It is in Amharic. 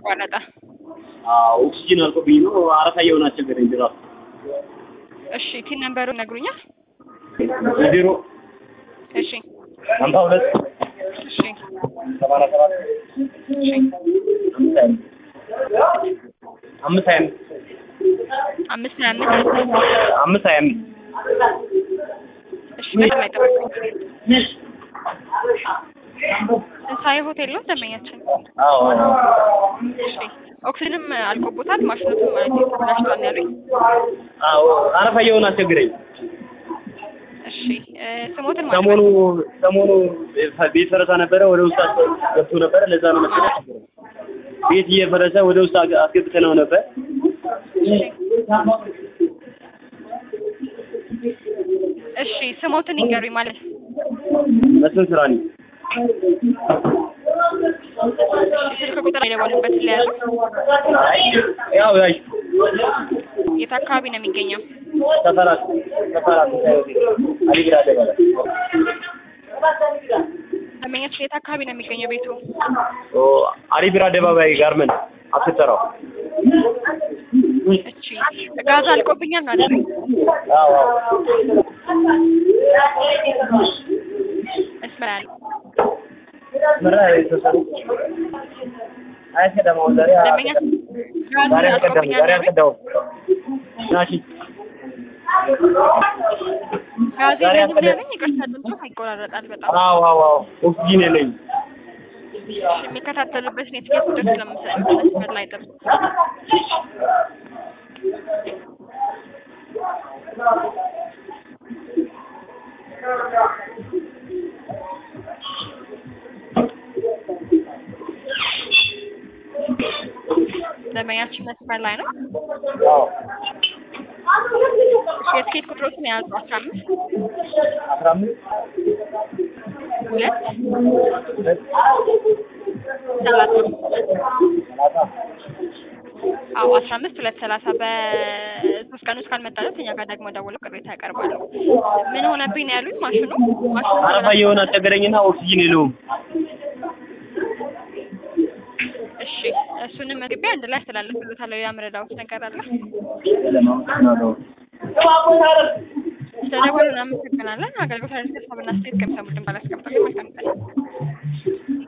ተቋረጠ። አዎ ኦክሲጅን አልቆብኝ ነው አረፋ እየሆነ አስቸገረኝ ድራፍት እሺ ቲን ነምበሩ ነግሩኛል? ዜሮ እሺ ሀምሳ ሁለት እሺ ሰማንያ ሰባት እሺ አምስት ሀያ አምስት አምስት ሀያ አምስት አምስት ሀያ አምስት እሺ በጣም አይጠበቅም። ትንሣኤ ሆቴል ነው ደንበኛችን። አዎ እሺ ኦክሲጅንም አልቆቦታል ማሽኖቱም ተበላሽቷል ነው ያሉኝ። አዎ አረፋ እየሆነ አስቸገረኝ እሺ እ ስሞትን ማለት ሰሞኑ ሰሞኑ ቤት ፈረሳ ነበረ ወደ ውስጥ ገብቶ ነበረ ለዛ ነው መሰለኝ አስቸገረኝ ቤት እየፈረሰ ወደ ውስጥ አግ- አስገብተነው ነበር እሺ ስሞትን ይንገሩኝ ማለት መስፍን ስራ ነኝ እሺ ስልክ ቁጥር የደወሉበትን ለያዙ ያው ያይ የት አካባቢ ነው የሚገኘው? ሰፈራት ሰፈራት አሊግራ ደበላ ደንበኛችን የት አካባቢ ነው የሚገኘው ቤቱ? ኦ አሊብራ አደባባይ ጋርመንት አትሰራው እሺ ጋዝ አልቆብኛል ነው አይደል? አዎ አዎ መስመር ያለው ምራ የተሰሩ አይከዳማው ዛሬ ደንበኛ ጋዝ ዛሬ አልቀዳም አልቆብኛል ዛሬ ነው አይደል? አልቀዳው ናሺ ጋዝ ዛሬ የለኝም ነው አልቀዳም። ያለኝ። ይቅርታ ድምፁ ይቆራረጣል በጣም። አዎ አዎ አዎ ኦክሲጂን የለኝ እሺ የሚከታተሉበትን የትኬት ቁጥር ስለምሰጥ መስመር ላይ ጥሩ ደንበኛችን መስመር ላይ ነው። አዎ እሺ የትኬት ቁጥሮችን የያዙ አስራ አምስት አስራ አምስት ሁለት ሁለት ሰላሳ ሰላሳ አዎ አስራ አምስት ሁለት ሰላሳ በሶስት ቀን ውስጥ ካልመጣለት እኛ ጋር ደግሞ ደውለው ቅሬታ ያቀርባሉ። ምን ሆነብኝ ነው ያሉኝ? ማሽኑ ማሽኑ አረፋ እየሆነ አስቸገረኝና ኦክሲጂን የለውም እሺ እሱንም መግቢያ አንድ ላይ አስተላልፍልዎታለሁ። ሌላ መረዳዎት ነገር አለ? ለማመሰግናለሁ ስለደወሉ እናመሰግናለን። አገልግሎት ሀሳብና አስተያየት ከሚሰሙ ድንባል አስቀምጠልን መልካም ቀን